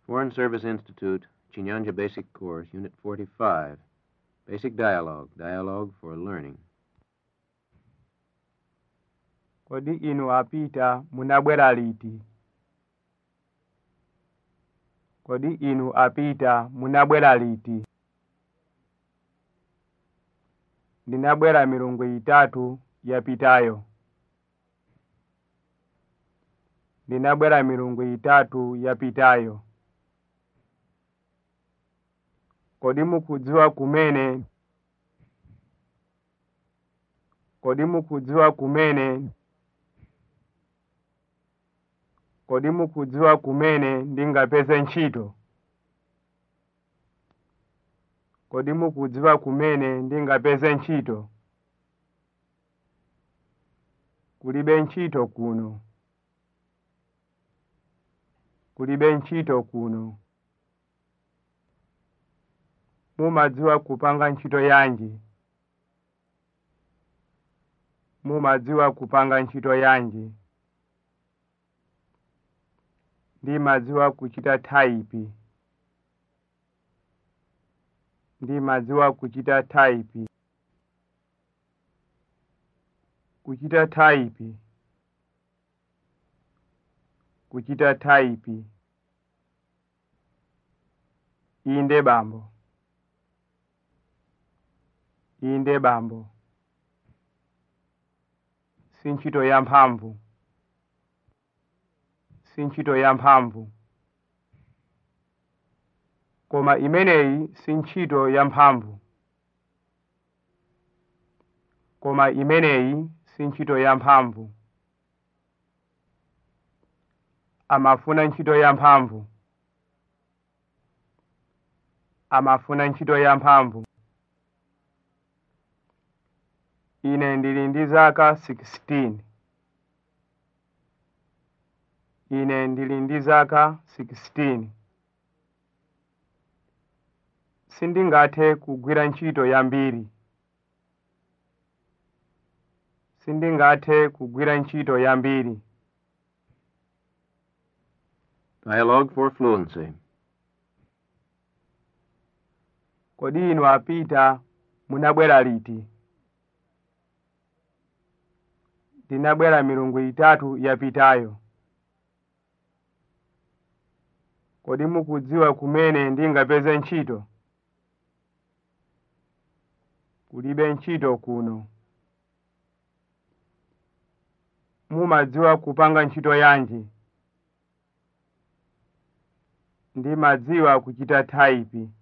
Foreign Service Institute, Chinyanja Basic Course, Unit 45. Basic Dialogue, Dialogue for Learning. kodi inu apita munabwera liti kodi inu apita munabwera liti ndinabwera milungu itatu yapitayo ndinabwera milungu itatu yapitayo kodi mukudziwa kumene kodi mukudziwa kumene kodi mukudziwa kumene ndingapeze ntchito kodi mukudziwa kumene ndingapeze ntchito kulibe ntchito kuno kulibe ntchito kuno mumadziwa kupanga ntchito yanji mumadziwa kupanga ntchito yanji ndimadziwa kuchita thaipi ndimadziwa kuchita thaipi kuchita thaipi kuchita thaipi inde bambo inde bambo si ntchito ya mphamvu si ntchito ya mphamvu koma imeneyi si ntchito ya mphamvu koma imeneyi si ntchito ya mphamvu amafuna ntchito ya mphamvu amafuna ntchito ya mphamvu ine ndili ndi zaka 16 ine ndili ndi zaka 16 sindingathe kugwira ntchito yambiri sindingathe kugwira ntchito yambiri Dialogue for Fluency. kodi inu apita munabwera liti ndinabwera milungu itatu yapitayo kodi mukudziwa kumene ndingapeze ntchito kulibe ntchito kuno mumadziwa kupanga ntchito yanji ndimadziwa kuchita thaipi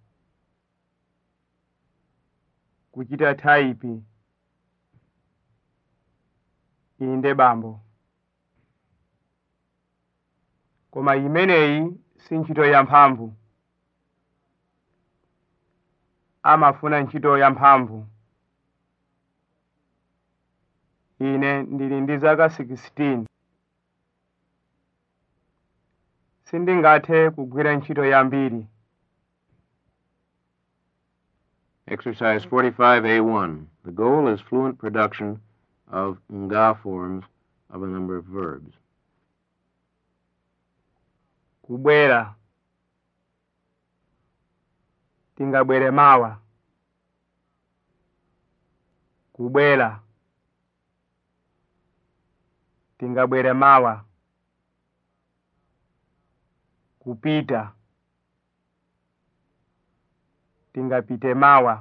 kuchita thaipi inde bambo koma imeneyi si ntchito ya mphamvu amafuna ntchito ya mphamvu ine ndili ndi zaka 16 sindingathe kugwira ntchito yambiri Exercise 45A1. The goal is fluent production of nga forms of a number of verbs. kubwera tingabwere mawa kubwera tingabwere mawa kupita tingapite mawa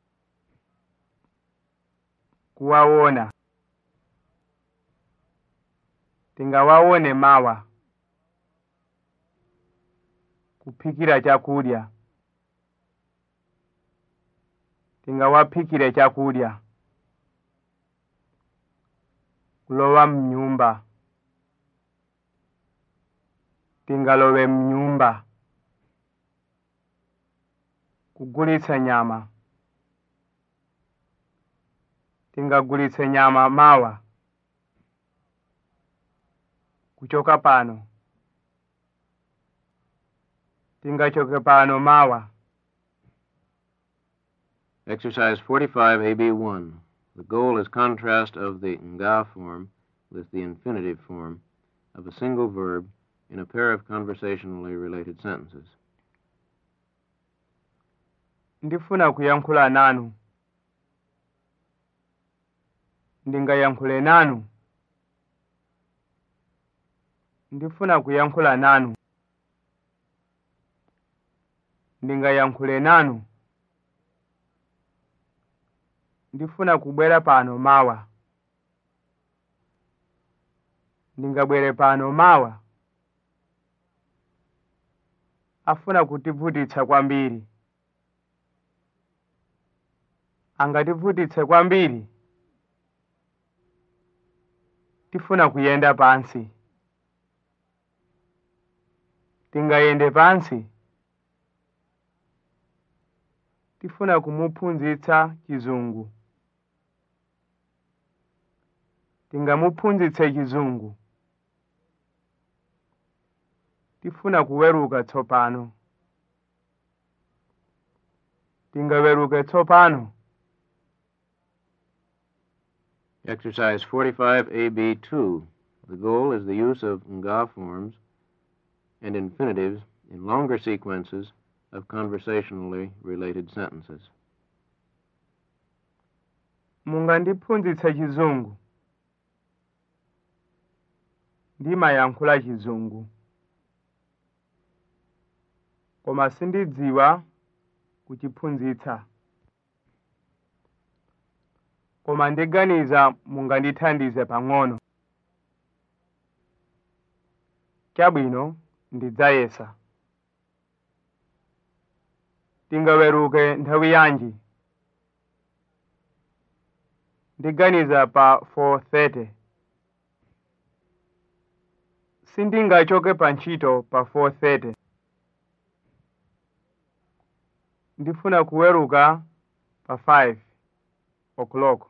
kuwaona tingawaone mawa kuphikira chakudya tingawaphikire chakudya kulowa mnyumba tingalowe mnyumba kugulitsa nyama tingagulitse nyama mawa kuchoka pano tingachoke pano mawa Exercise 45AB1. The goal is contrast of the nga form with the infinitive form of a single verb in a pair of conversationally related sentences. ndifuna kuyankhula nanu ndingayankhule nanu ndifuna kuyankhula nanu ndingayankhule nanu ndifuna kubwera pano mawa ndingabwere pano mawa afuna kutivutitsa kwambiri angativutitse kwambiri tifuna kuyenda pansi tingayende pansi tifuna kumuphunzitsa chizungu tingamuphunzitse chizungu tifuna kuweruka tsopano tingaweruke tsopano Exercise 45AB2. The goal is the use of nga forms and infinitives in longer sequences of conversationally related sentences. mungandiphunzitse chizungu ndimayankhula chizungu koma sindidziwa kuchiphunzitsa koma ndiganiza mungandithandize pang'ono chabwino ndidzayesa tingaweruke nthawi yanji ndiganiza pa 4:30 sindingachoke pa ntchito pa 4:30 ndifuna kuweruka pa 5 o'clock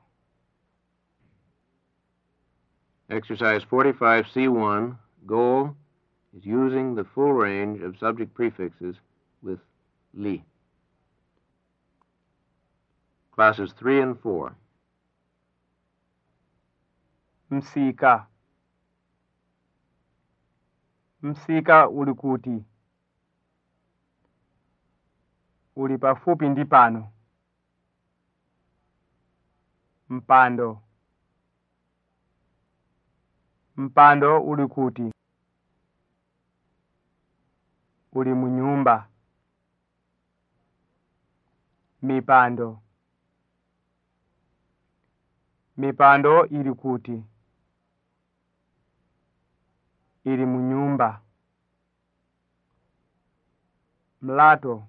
Exercise 45C1. Goal is using the full range of subject prefixes with li. Classes 3 and 4. msika msika uli kuti uli pafupi ndi pano mpando mpando uli kuti uli mu nyumba mipando mipando ili kuti ili mu nyumba mlato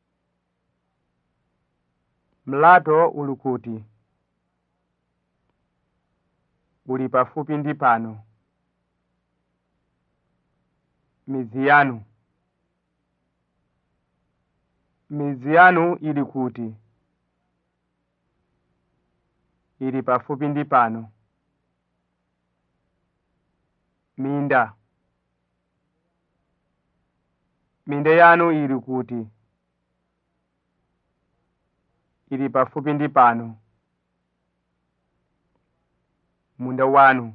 mlato uli kuti uli pafupi ndi pano midzi yanu midzi yanu ili kuti ili pafupi ndi pano minda minda yanu ili kuti ili pafupi ndi pano munda wanu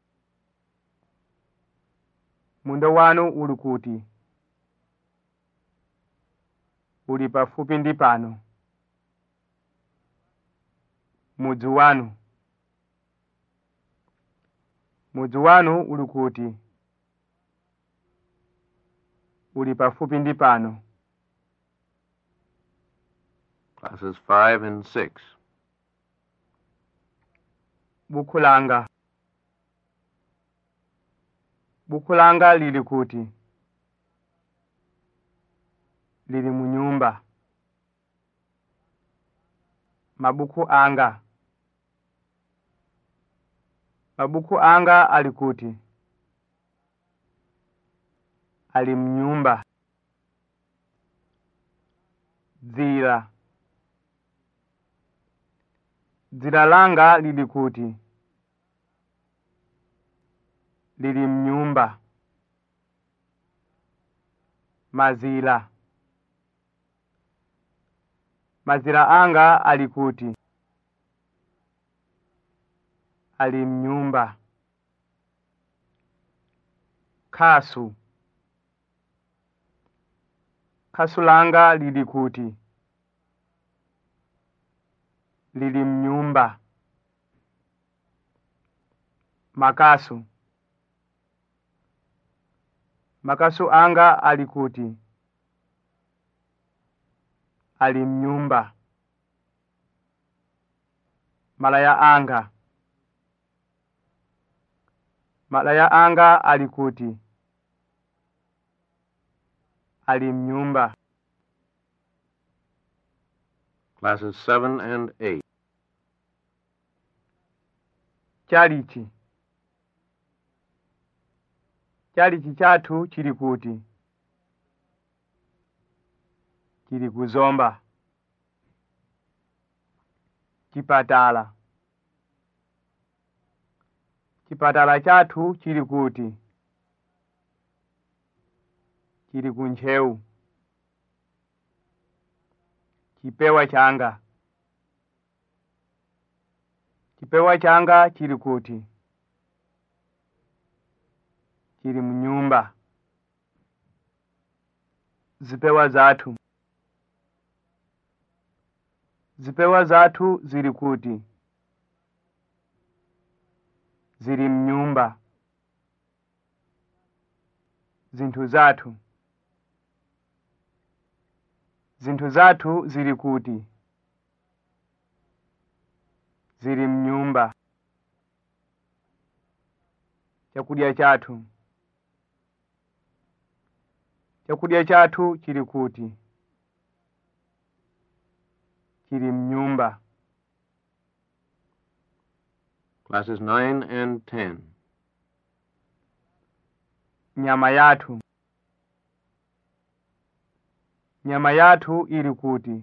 munda wanu uli kuti uli pafupi ndi pano mudzi wanu mudzi wanu uli kuti uli pafupi ndi pano Classes 5 and 6. buku langa buku langa lili kuti lili mu nyumba mabuku anga mabuku anga ali kuti ali mnyumba dzira dzira langa lili kuti lili mnyumba mazira mazira anga ali kuti ali mnyumba khasu khasu langa lili kuti lili mnyumba makasu makasu anga ali kuti ali mnyumba malaya anga malaya anga ali kuti ali mnyumba Classes 7 and 8. chalichi chalichi chathu chili kuti chili kuzomba chipatala chipatala chathu chili kuti chili kuntcheu chipewa changa chipewa changa chili kuti chili mnyumba zipewa zathu zipewa zathu zili kuti zili mnyumba zinthu zathu zinthu zathu zili kuti zili mnyumba chakudya chathu chakudya chathu chili kuti chili mnyumba Classes 9 and 10. nyama yathu nyama yathu ili kuti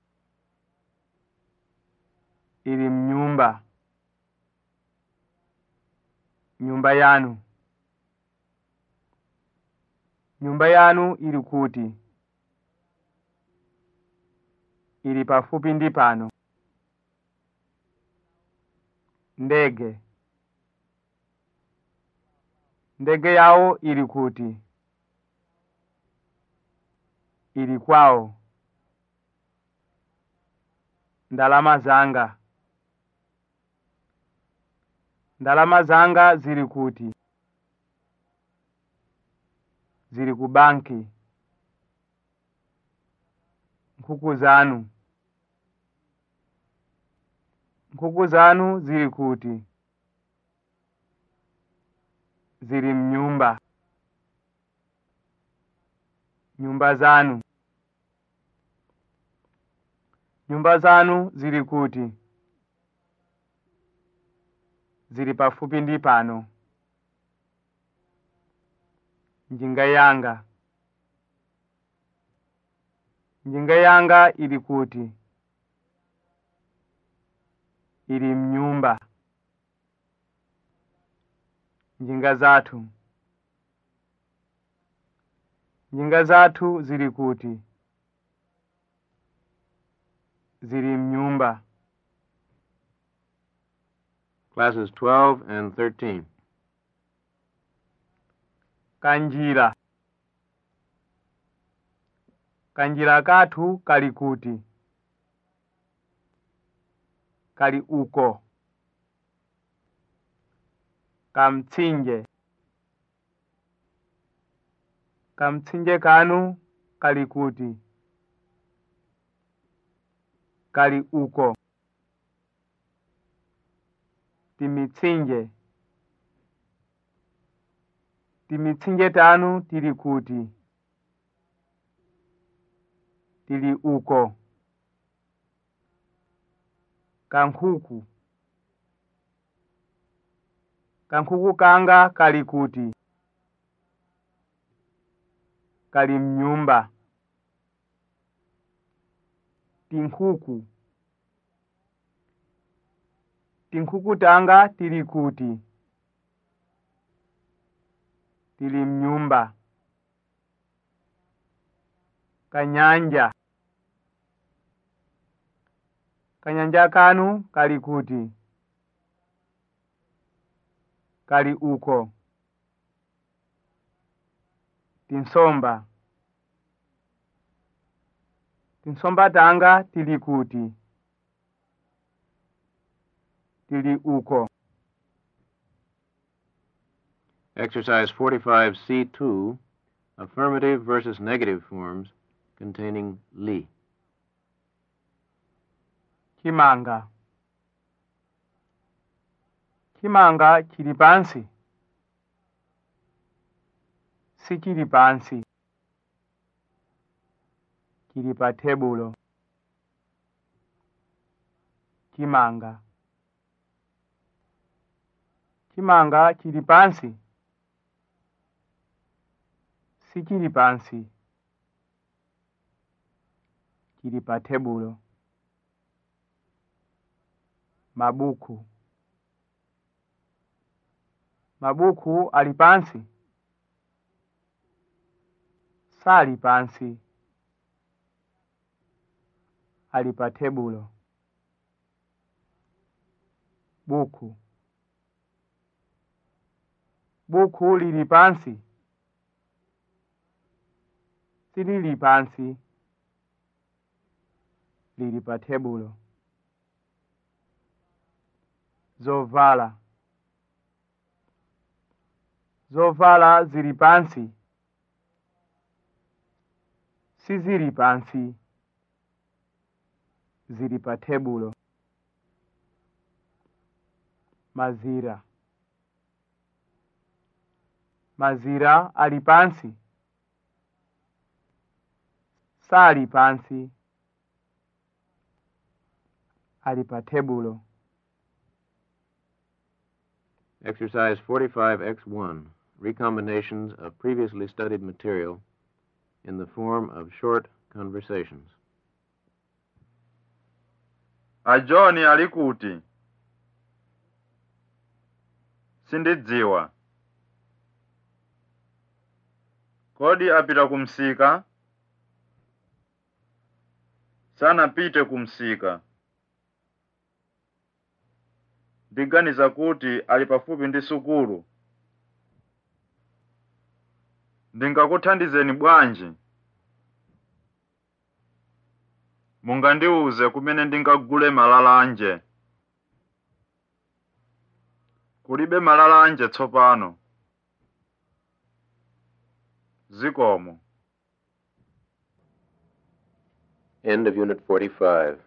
ili mnyumba nyumba yanu nyumba yanu ili kuti ili pafupi ndi pano ndege ndege yawo ili kuti ili kwawo ndalama zanga ndalama zanga zili kuti zili ku banki nkhuku zanu nkhuku zanu zili kuti zili mnyumba nyumba zanu nyumba zanu zili kuti zili pafupi ndi pano njinga yanga njinga yanga ili kuti ili mnyumba njinga zathu njinga zathu zili kuti zili mnyumba Classes 12 and 13. kanjira kanjira kathu kali kuti kali uko kamtsinje kamtsinje kanu kali kuti kali uko timitsinje timitsinje tanu tili kuti tili uko kankhuku kankhuku kanga kali kuti kali mnyumba tinkhuku tinkhuku tanga tili kuti tili mnyumba kanyanja kanyanja kanu kali kuti kali uko tinsomba tinsomba tanga tili kuti tili uko Exercise 45C2, affirmative versus negative forms containing li. chimanga chimanga chili pansi sichili pansi chili pa tebulo chimanga chimanga chili pansi sichili pansi chili pa tebulo mabuku mabuku ali pansi sali pansi ali pa tebulo buku buku lili pansi silili pansi lili pa tebulo zovala zovala zili pansi sizili pansi zili pa tebulo mazira mazira ali pansi sali pansi ali pa tebulo Exercise 45X1, recombinations of previously studied material in the form of short conversations. a john ali kuti sindidziwa kodi apita kumsika sanapite kumsika ndiganiza kuti ali pafupi ndi sukulu ndingakuthandizeni bwanji mungandiuze kumene ndingagule malalanje kulibe malalanje tsopano zikomo End of Unit 45.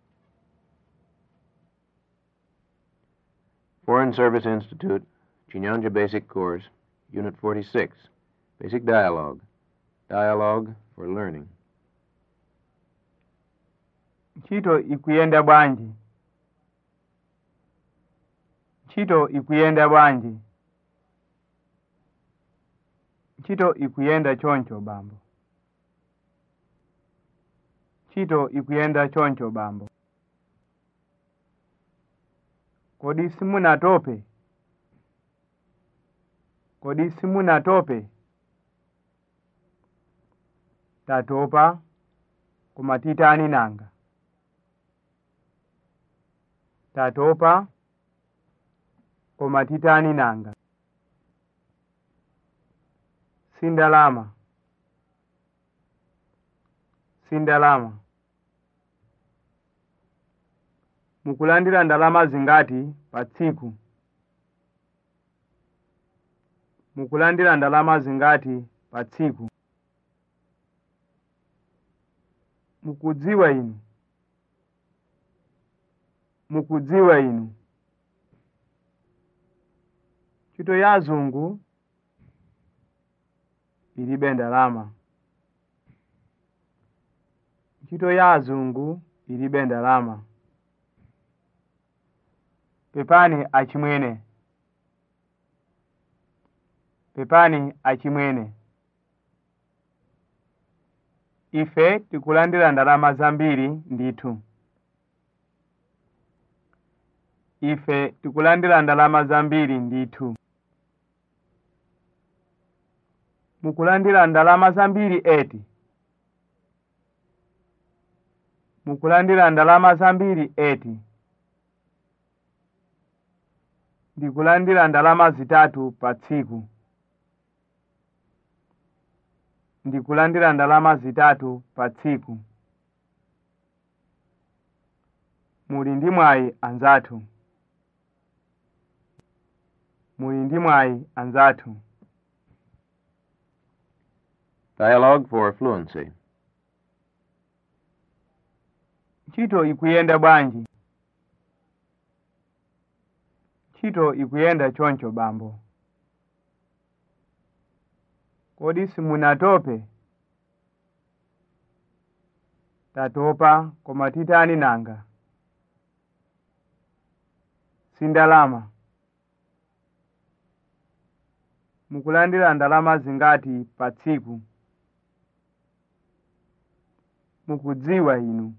Foreign Service Institute, Chinyanja Basic Course, Unit 46, Basic Dialogue. Dialogue for Learning. ntchito ikuyenda bwanji ntchito ikuyenda bwanji ntchito ikuyenda choncho bambo ntchito ikuyenda choncho bambo kodi simunatope kodi simunatope tatopa koma titani nanga tatopa koma titani nanga sindalama sindalama mukulandira ndalama zingati pa tsiku mukulandira ndalama zingati pa tsiku mukudziwa inu mukudziwa inu ntchito ya azungu ilibe ndalama ntchito ya azungu ilibe ndalama pepani achimwene pepani achimwene ife tikulandira ndalama zambiri ndithu ife tikulandira ndalama zambiri ndithu mukulandira ndalama zambiri eti mukulandira ndalama zambiri eti ndikulandira ndalama zitatu pa tsiku ndikulandira ndalama zitatu pa tsiku muli ndi mwayi anzathu muli ndi mwayi anzathu Dialogue for fluency. ntchito ikuyenda bwanji ntchito ikuyenda choncho bambo kodi simunatope tatopa koma titani nanga sindalama mukulandira ndalama zingati pa tsiku mukudziwa inu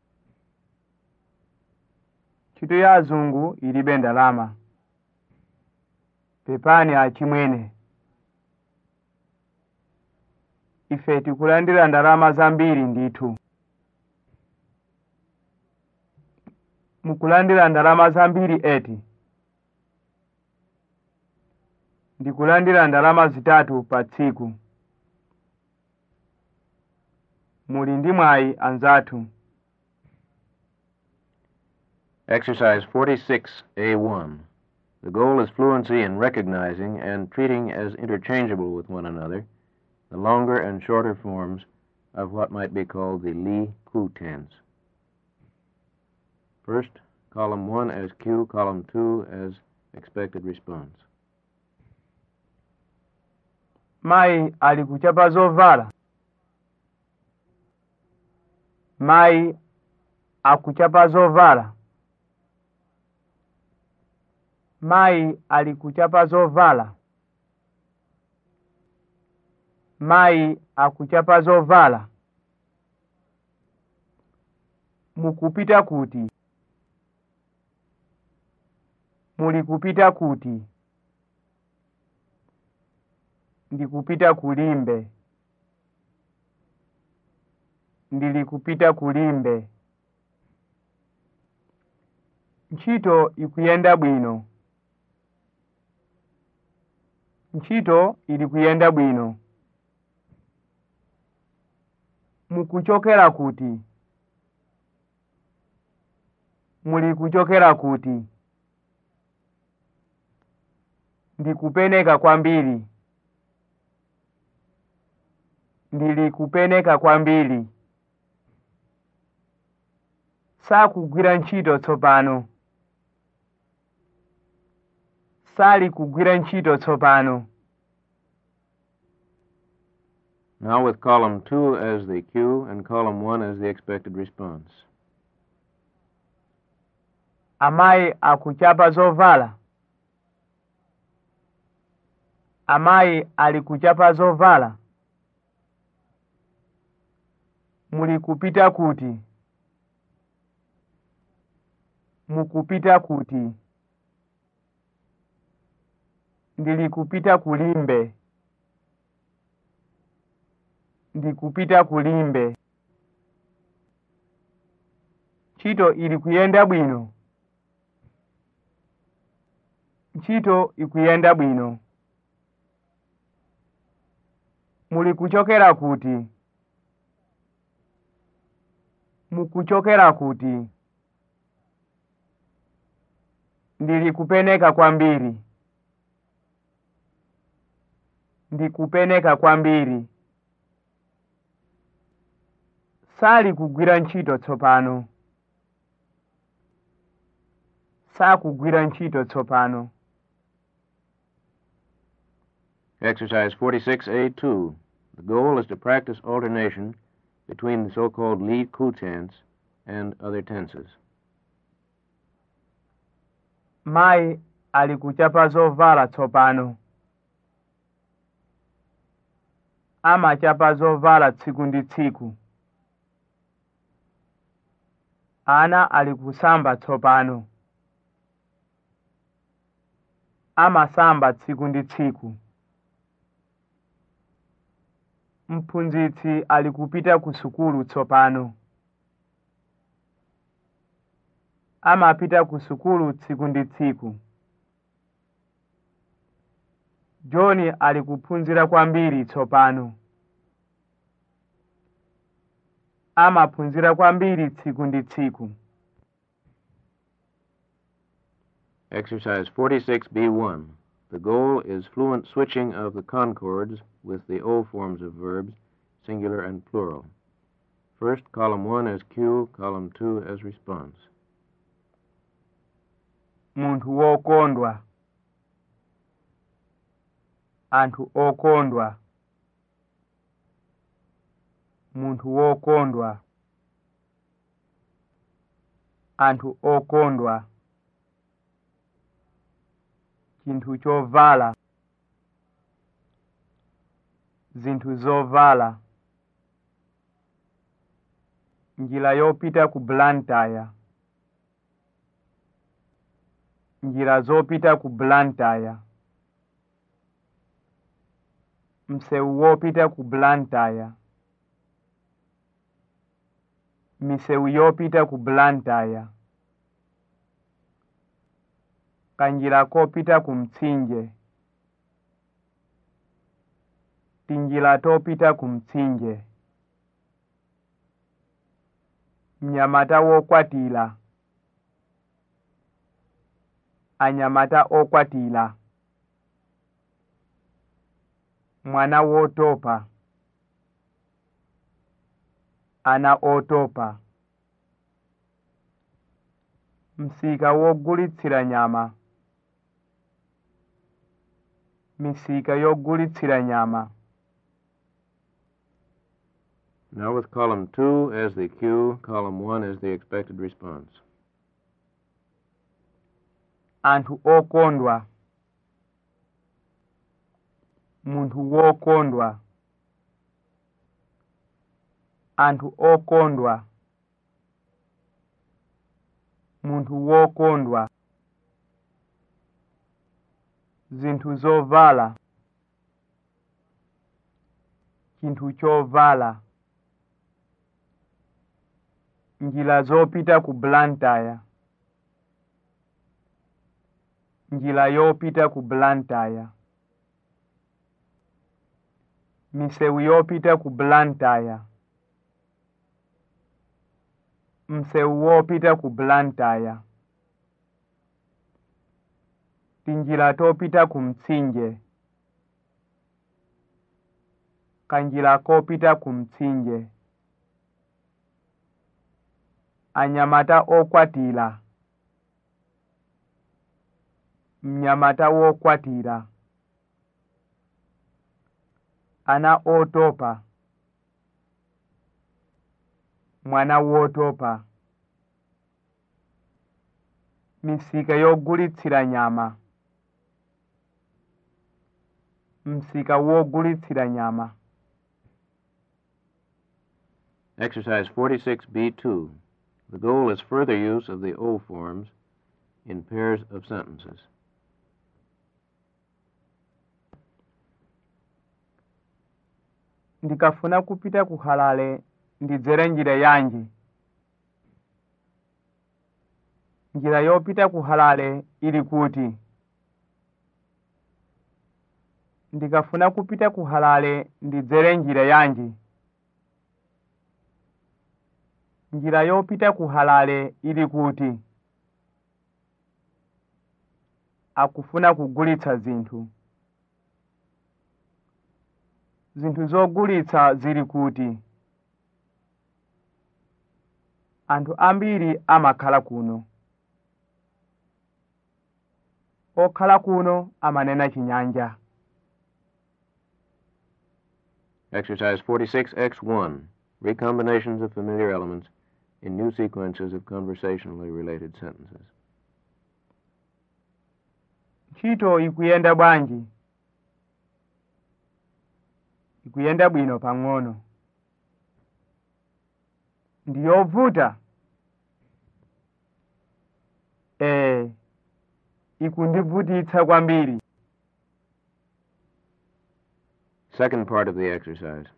ntchito ya azungu ilibe ndalama pepani achimwene ife tikulandira ndalama zambiri ndithu mukulandira ndalama zambiri eti ndikulandira ndalama zitatu pa tsiku muli ndi mwayi anzathu Exercise 46A1. The goal is fluency in recognizing and treating as interchangeable with one another the longer and shorter forms of what might be called the Li Ku tense. First, column 1 as Q, column 2 as expected response. mayi ali kuchapa zovala mayi akuchapa zovala mayi ali kuchapa zovala mayi akuchapa zovala mukupita kuti muli kupita kuti ndikupita kulimbe ndili kupita kulimbe ntchito ikuyenda bwino ntchito ili kuyenda bwino mukuchokera kuti muli kuchokera kuti ndikupeneka kwambiri ndili kupeneka kwambiri sakugwira ntchito tsopano sali kugwira ntchito tsopano Now with column 2 as the cue and column 1 as the expected response. amayi akuchapa zovala amayi ali kuchapa zovala muli kupita kuti mukupita kuti ndili kupita kulimbe ndikupita kulimbe ntchito ili kuyenda bwino ntchito ikuyenda bwino muli kuchokera kuti mukuchokera kuti ndili kupeneka kwambiri ndikupeneka kwambiri sali kugwira ntchito tsopano sakugwira ntchito tsopano Exercise 46A2. The goal is to practice alternation between the so-called Li Ku tense and other tenses. mayi ali kuchapa zovala tsopano amachapa zovala tsiku ndi tsiku ana ali kusamba tsopano amasamba tsiku ndi tsiku mphunzitsi ali kupita ku sukulu tsopano amapita ku sukulu tsiku ndi tsiku john ali kuphunzira kwambiri tsopano amaphunzira kwambiri tsiku ndi tsiku Exercise 46B1. The goal is fluent switching of the concords with the O forms of verbs, singular and plural. First, column 1 as cue, column 2 as response. munthu wokondwa anthu okondwa munthu wokondwa anthu okondwa chinthu chovala zinthu zovala njira yopita ku blantyre njira zopita ku blantyre msewu wopita ku blantyre misewu yopita ku blantyre kanjira kopita ku mtsinje tinjira topita ku mtsinje mnyamata wokwatira anyamata okwatira mwana wotopa ana otopa msika wogulitsira nyama misika yogulitsira nyama Now with column 2 as the cue, column 1 as the expected response. anthu okondwa munthu wokondwa anthu okondwa munthu wokondwa zinthu zovala chinthu chovala njira zopita ku blantyre njira yopita ku blantyre misewu yopita ku blantyre msewu wopita ku blantyre tinjira topita ku mtsinje kanjira kopita ku mtsinje anyamata okwatira mnyamata wokwatira ana otopa mwana wotopa misika yogulitsira nyama msika wogulitsira nyama Exercise 46B2. The goal is further use of the O forms in pairs of sentences. ndikafuna kupita ku halale ndidzere njira yanji njira yopita ku halale ili kuti ndikafuna kupita ku halale ndidzere njira yanji njira yopita ku halale ili kuti akufuna kugulitsa zinthu zinthu zogulitsa zili kuti anthu ambiri amakhala kuno okhala kuno amanena chinyanja Exercise 46X1. Recombinations of familiar elements in new sequences of conversationally related sentences. ntchito ikuyenda bwanji ikuyenda bwino pang'ono ndiyovuta ee ikundivutitsa kwambiri Second part of the exercise.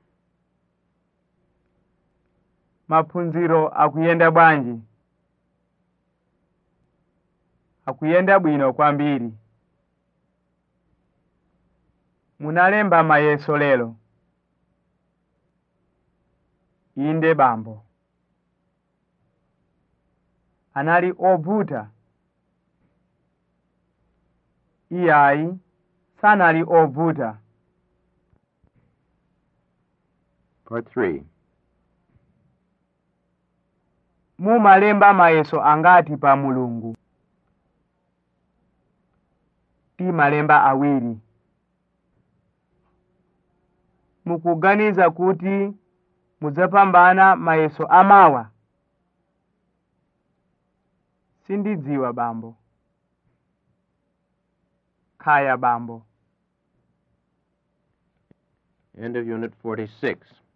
maphunziro akuyenda bwanji akuyenda bwino kwambiri munalemba mayeso lero inde bambo anali ovuta iyayi sanali ovuta Part 3. mumalemba mayeso angati pa mulungu timalemba awiri mukuganiza kuti mudzapambana mayeso amawa sindidziwa bambo khaya bambo End of Unit 46.